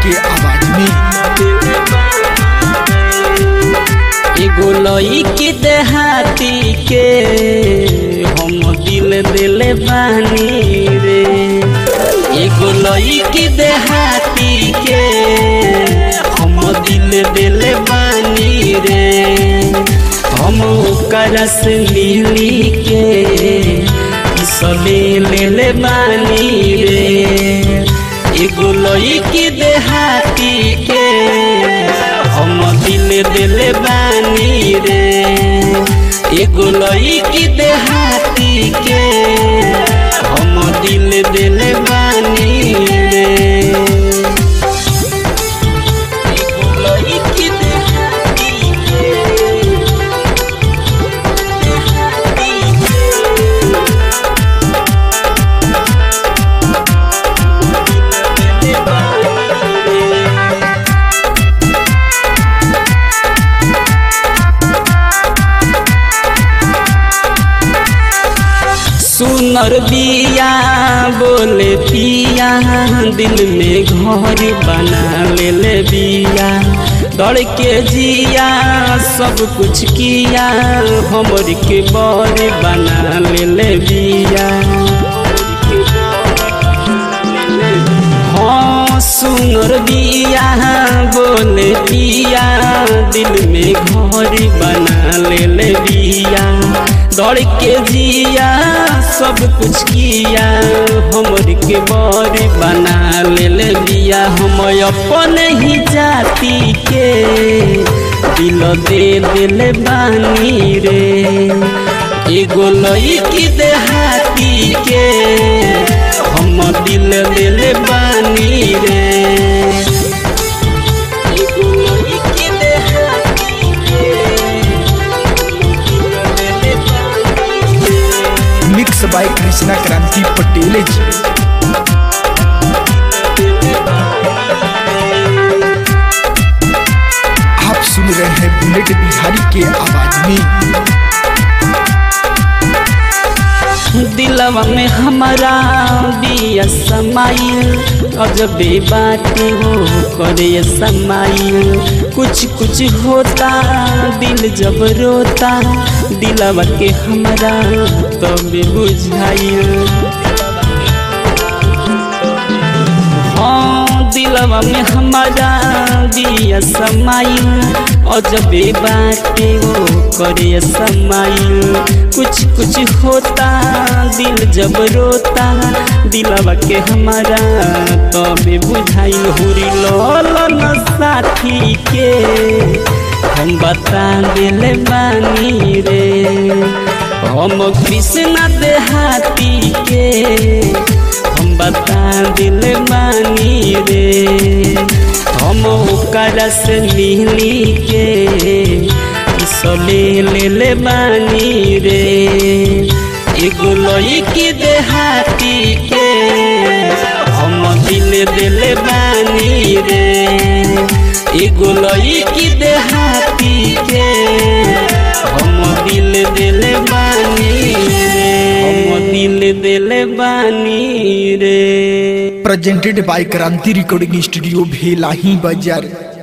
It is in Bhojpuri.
के आवाज में एगो लईकी देहाती के हम दिल दिले बानी रे एगो लईकी देहाती के हम दिल दिले बानी रे हम ओकरा से मिली के सले ले ले बानी रे एगो लईकी देहाती के हम दिल दिल बानी रे एगो लईकी देहाती के हम दिल दिल बानी रे एगो लईकी देहाती के देहाती के दिल बानी रे सुनर बिया बोले पिया दिल में घर बना ले ले बिया दौड़ के जिया सब कुछ किया हमर के बर बना ले ले बिया हाँ सुनर बिया बोले पिया दिल में घर बना ले ले बिया दौड़ के जिया सब कुछ किया हमर के बर बना ले ले बिया हम अपन ही जाति के दिल दे दिल बानी रे एगो लईकी देहाती के हम दिल दिल बानी रे एगो लईकी देहाती के हम दिल दिल बानी रे। मिक्स बाय कृष्णा क्रांति पटेल जी आप सुन रहे हैं बुलेट बिहारी के आवाज में दिलवा में हमारा बिया समाइल अजबे बातें हो करे समाइल कुछ कुछ होता दिल जब रोता दिलवा के हमारा तब बुझाइल हाँ दिलवा में हमारा दिया समाइल अजबे बाटे वो करे समाइल कुछ कुछ होता दिल जब रोता दिलवा के हमारा तबे बुझाइल हुरी लोलन साथी के हम बता दिल बानी रे हम कृष्णा देहाती के हम बता दिल बानी रे हम ओकरा से मिली के सले ले ले बानी रे एगो लईकी देहाती के हम दिल दिल बानी रे एगो लईकी देहाती के हम दिल दिल बानी रे हम दिल दिल बानी रे presented by Kranti recording studio Bhelahi बाजार